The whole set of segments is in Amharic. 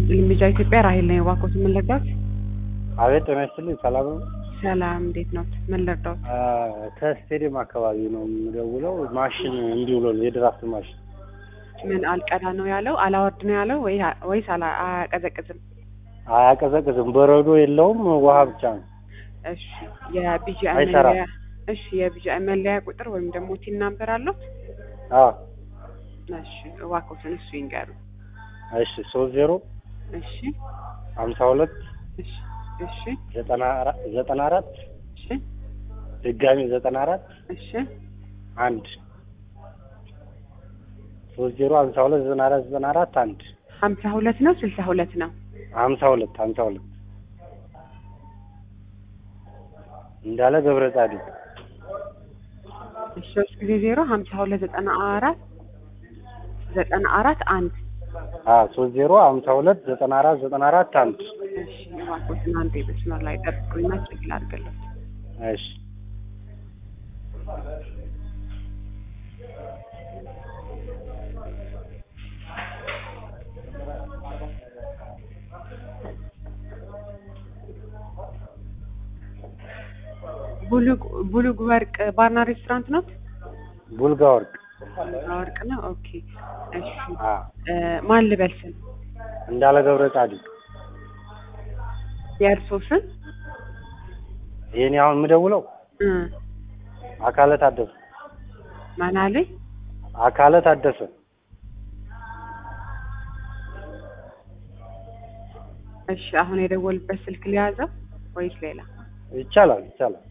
ይስጥልኝ ልጃ ኢትዮጵያ ራሄል ነኝ። እባክዎት ምን ልርዳዎት? አቤት ጤና ይስጥልኝ። ሰላም ነው? ሰላም እንዴት ነው? ምን ልርዳዎት? አ፣ ከስቴዲየም አካባቢ ነው የምደውለው። ማሽን እንዲህ ብሎ የድራፍት ማሽን ምን አልቀዳ ነው ያለው? አላወርድ ነው ያለው ወይ ወይስ አላ- አያቀዘቅዝም? አያቀዘቅዝም። በረዶ የለውም፣ ውሃ ብቻ ነው። እሺ የቢጂአይ አይሰራም። መለያ እሺ የቢጂአይ መለያ ቁጥር ወይም ደግሞ ቲን ናምበር አለው? አዎ እሺ እባክዎትን እሱ ይንገሩ። እሺ ሶስት ዜሮ እሺ ሀምሳ ሁለት እሺ እሺ ዘጠና አራ- ዘጠና አራት እሺ ድጋሚ ዘጠና አራት እሺ አንድ ሶስት ዜሮ ሀምሳ ሁለት ዘጠና አራት ዘጠና አራት አንድ ሀምሳ ሁለት ነው ስልሳ ሁለት ነው? ሀምሳ ሁለት ሀምሳ ሁለት እንዳለ ገብረ ጻዲቅ እሺ ሶስት ጊዜ ዜሮ ሀምሳ ሁለት ዘጠና አራት ዘጠና አራት አንድ አዎ ሶስት ዜሮ ሀምሳ ሁለት ዘጠና አራት ዘጠና አራት አንድ እሺ እባክዎትን አንዴ መስመር ላይ ጠብቁኝና ቼክ ላድርግልዎት። እሺ ቡሉግ ቡሉግ ወርቅ ባርና ሬስቶራንት ነው? ቡልጋ ወርቅ ቡሉግ ወርቅ ነው። ኦኬ እሺ አ እ ማን ልበል ስም? እንዳለ ገብረ ጻዲቅ የእርሶ ስም? የኔ አሁን የምደውለው እ አካለ ታደሰ ማን አለኝ? አካለ ታደሰ እሺ አሁን የደወልበት ስልክ ሊያዘው ወይስ ሌላ? ይቻላል ይቻላል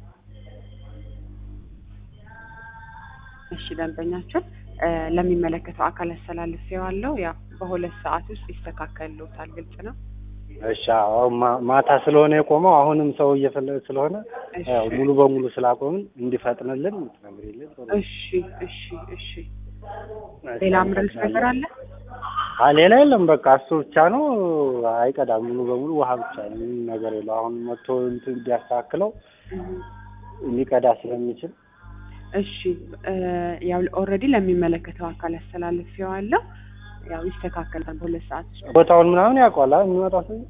እሺ ደንበኛችን እ ለሚመለከተው አካል አስተላልፌዋለሁ። ያው በሁለት ሰዓት ውስጥ ይስተካከልልዎታል። ግልጽ ነው። እሺ አዎ ማ- ማታ ስለሆነ የቆመው አሁንም ሰው እየፈለገ ስለሆነ እሺ ያው ሙሉ በሙሉ ስላቆምን እንዲፈጥንልን ትነግሪልን ጥሩ ነው። እሺ እሺ እሺ ሌላ ምርልስ ነገር አለ? አ ሌላ የለም በቃ እሱ ብቻ ነው አይቀዳም ሙሉ በሙሉ ውሃ ብቻ ነው ምንም ነገር የለው አሁን መጥቶ እንትን ቢያስተካክለው እህ ሊቀዳ ስለሚችል እሺ እ ያው ኦልሬዲ ለሚመለከተው አካል አስተላልፌዋለሁ። ያው ይስተካከላል በሁለት ሰዓት ውስጥ። ቦታውን ምናምን ያውቀዋል አይደል የሚመጣው ሰው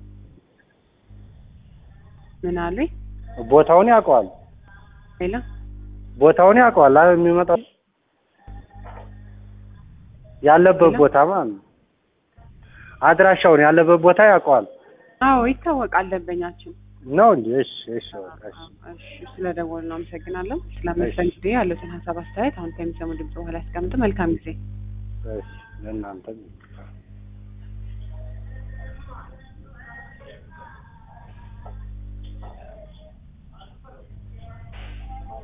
ምን አሉኝ? ቦታውን ያውቀዋል ሌላ ቦታውን ያውቀዋል አይደል የሚመጣው ያለበት ሌላ? ቦታ ማለት ነው አድራሻውን ያለበት ቦታ ያውቀዋል አዎ ይታወቃል ደንበኛችን። ነው እንዴ እሺ እሺ በቃ እሺ እሺ ስለደወልን አመሰግናለሁ። ስለመስተንግዶ ያሉትን ሀሳብ አስተያየት አሁን ከሚሰሙ ድምጽ በኋላ ያስቀምጡ። መልካም ጊዜ። እሺ ለእናንተም